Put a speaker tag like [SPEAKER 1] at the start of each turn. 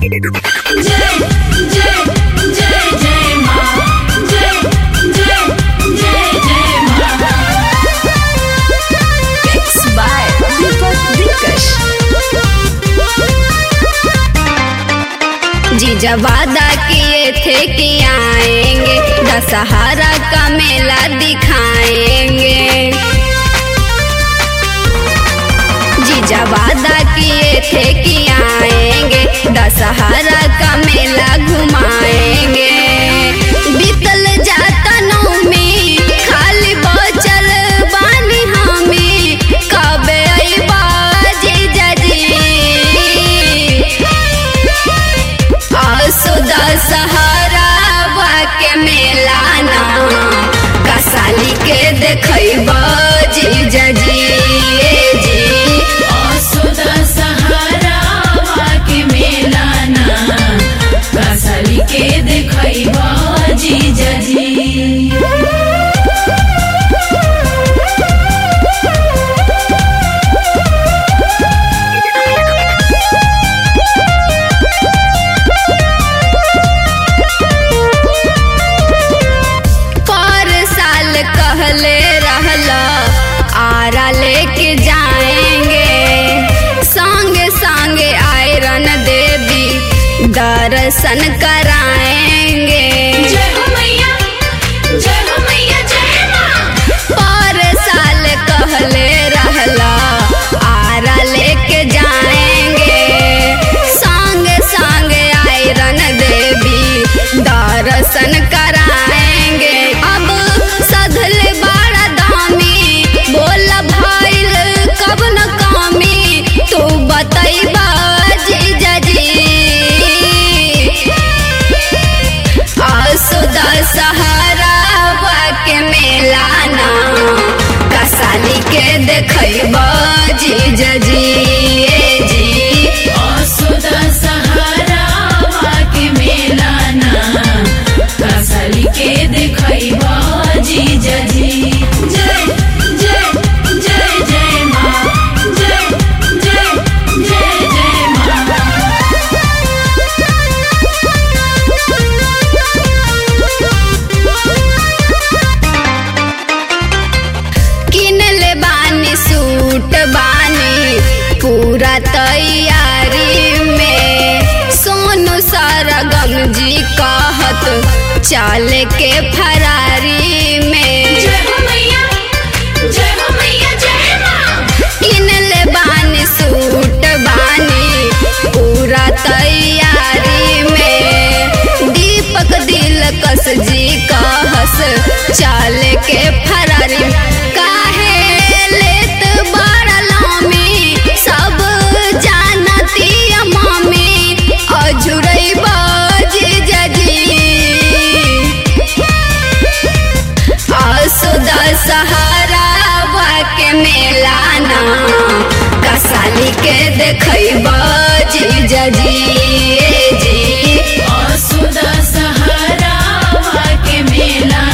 [SPEAKER 1] जय जय जय जय माँ जय जय जय जय माँ
[SPEAKER 2] Mixed by Deepak Dilkash. जीजा वादा किए थे कि आएंगे दशहरा का मेला दिखाएंगे जीजा वादा किए थे कि आएंगे दशहरा का मेला घुमाएंगे बीतल जाता नौमी खाली बचल बानी हमें कब अइबा जीजा जी आसुदा सहारा के मेला ना कसाली के देखब जीजा जी ए जी
[SPEAKER 1] असुदा सहारा वाके मेला ना कसली के देखैबा जीजा जी
[SPEAKER 2] पर साल कहले रहला आरा लेके जाएंगे संगे संगे आयरन देवी दर्शन कराएंगे
[SPEAKER 1] जय हो मैया जय हो मैया जय माँ
[SPEAKER 2] पर साल कहले रहला आरा लेके जाएंगे संगे संगे आयरन देवी दर्शन कराएंगे अब सधले बाड़ा दामी बोल भइल कब न कमी तू बतैबा जीजा जी आसुदा सहारा के मेला ना कसाली के देखब जीजा जी ए जी
[SPEAKER 1] असुदा सहारा वाके मेला ना कसली के देखैबा जीजा जी जय जय जय जय माँ जय जय जय जय माँ
[SPEAKER 2] किन ले बानी सूट बानी पूरा तैयारी में सोनू सरगम जी कहत चल के फरारी में
[SPEAKER 1] जय हो मैया जय हो मैया जय माँ
[SPEAKER 2] किन ले बानी सूट बानी पूरा तैयारी में दीपक दिलकश जी कहस चल के फरारी काहे लेत बड़ा लामी सब जानती मामी अझुरई जीजा जी आसुदा सहारा के मेला ना कसाली के देखब जीजा जी ए जी
[SPEAKER 1] असुदा सहारा वाके मेला